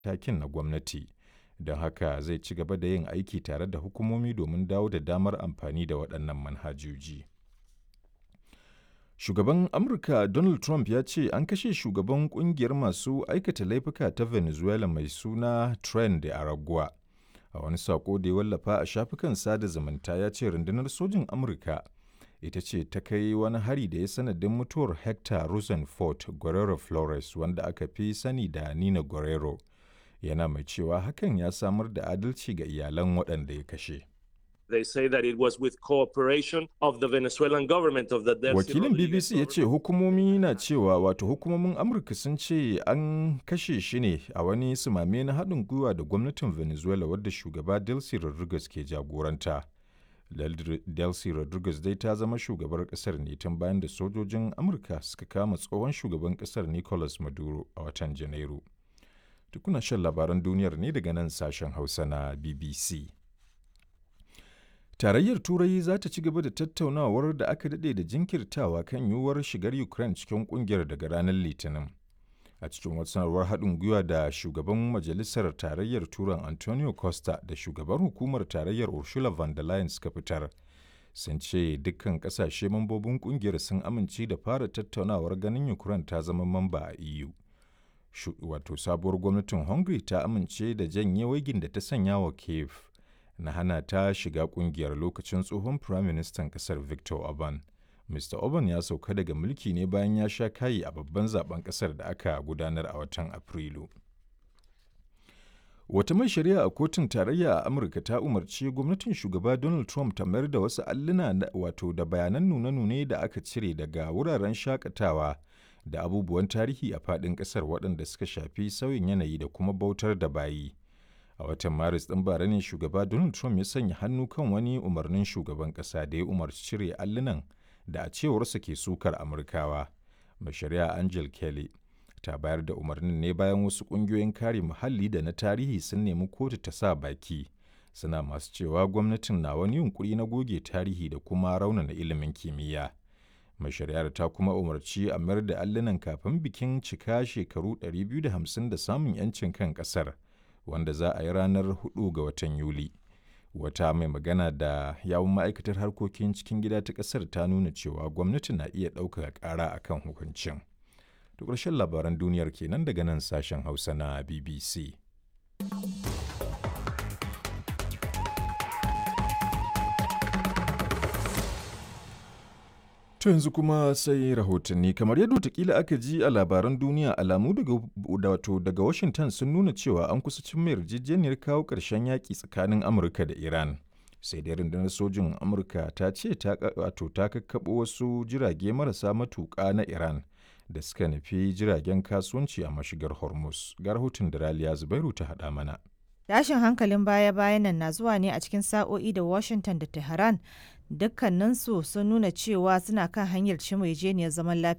takin na gwamnati. Don haka zai ci gaba da yin aiki tare da hukumomi domin dawo da damar amfani da waɗannan manhajoji. Shugaban Amurka Donald Trump ya ce an kashe shugaban kungiyar masu aikata laifuka ta Venezuela mai suna Tren de Aragua. A wani saƙo da ya wallafa a shafukan sada zumunta ya ce rundunar sojin Amurka ita ce ta kai wani hari da ya sanadin mutuwar Hector Rosenfort Guerrero Flores wanda aka fi sani da Nina Guerrero. Yana mai cewa hakan ya samar da adalci ga iyalan waɗanda ya kashe. They say that it was with cooperation of the Venezuelan government of the Delcy Wakilin BBC ya ce hukumomi na cewa wato hukumomin Amurka sun ce an kashe shi ne a wani sumame na haɗin gwiwa da gwamnatin Venezuela wadda shugaba Delcy Rodriguez ke jagoranta. Delcy Rodriguez dai ta zama shugabar ƙasar ne tun bayan da sojojin Amurka suka kama tsohon shugaban ƙasar Nicolas Maduro a watan Janairu. Tukuna shan labaran duniyar ne daga nan sashen Hausa na BBC. Tarayyar Turai za ta ci gaba da tattaunawar da aka daɗe da jinkirtawa kan yiwuwar shigar Ukraine cikin ƙungiyar daga ranar Litinin. A cikin wata sanarwar haɗin gwiwa da shugaban Majalisar Tarayyar Turan Antonio Costa da shugaban hukumar Tarayyar Ursula von der Leyen suka fitar. Sun ce dukkan ƙasashe mambobin ƙungiyar sun amince da fara tattaunawar ganin Ukraine ta zama mamba a EU. Wato sabuwar gwamnatin Hungary ta amince da janye waigin da ta sanya wa Kiev. na hana ta shiga kungiyar lokacin tsohon firaministan kasar Victor Orban. Mr. Orban ya sauka daga mulki ne bayan ya sha kayi a babban zaben kasar da aka gudanar a watan Afrilu. Wata mai shari'a a kotun tarayya a Amurka ta umarci gwamnatin shugaba Donald Trump ta mayar da wasu alluna wato da bayanan nune-nune da aka cire daga wuraren shakatawa da abubuwan tarihi a faɗin ƙasar waɗanda suka shafi sauyin yanayi da kuma bautar da bayi. a watan maris ɗin bara ne shugaba donald trump ya sanya hannu kan wani umarnin shugaban ƙasa da ya umarci cire allunan da a cewarsa ke sukar amurkawa mai shari'a angel kelly ta bayar da umarnin ne bayan wasu ƙungiyoyin kare muhalli da na tarihi sun nemi kotu ta sa baki suna masu cewa gwamnatin na wani yunkuri na goge tarihi da kuma raunana ilimin kimiyya mai shari'ar ta kuma umarci a mayar da allunan kafin bikin cika shekaru 250 da samun 'yancin kan ƙasar. wanda za a yi ranar 4 ga watan Yuli. Wata mai magana da yawun ma'aikatar harkokin cikin gida ta ƙasar ta nuna cewa gwamnati na iya ɗaukaka ƙara a kan hukuncin. To ƙarshen labaran duniyar kenan daga nan sashen Hausa na BBC. To yanzu kuma sai rahotanni kamar yadda watakila aka ji a labaran duniya alamu daga wato daga Washington sun nuna cewa an kusa cin mai yarjejeniyar kawo ƙarshen yaƙi tsakanin Amurka da Iran. Sai dai rundunar sojin Amurka ta ce ta wato ta kakkaɓo wasu jirage marasa matuƙa na Iran da suka nufi jiragen kasuwanci a mashigar Hormuz. Ga rahoton da Raliya Zubairu ta haɗa mana. Tashin hankalin baya-bayan nan na zuwa ne a cikin sa'o'i da Washington da Tehran dukkaninsu sun nuna cewa suna kan hanyar cimma zaman lafiya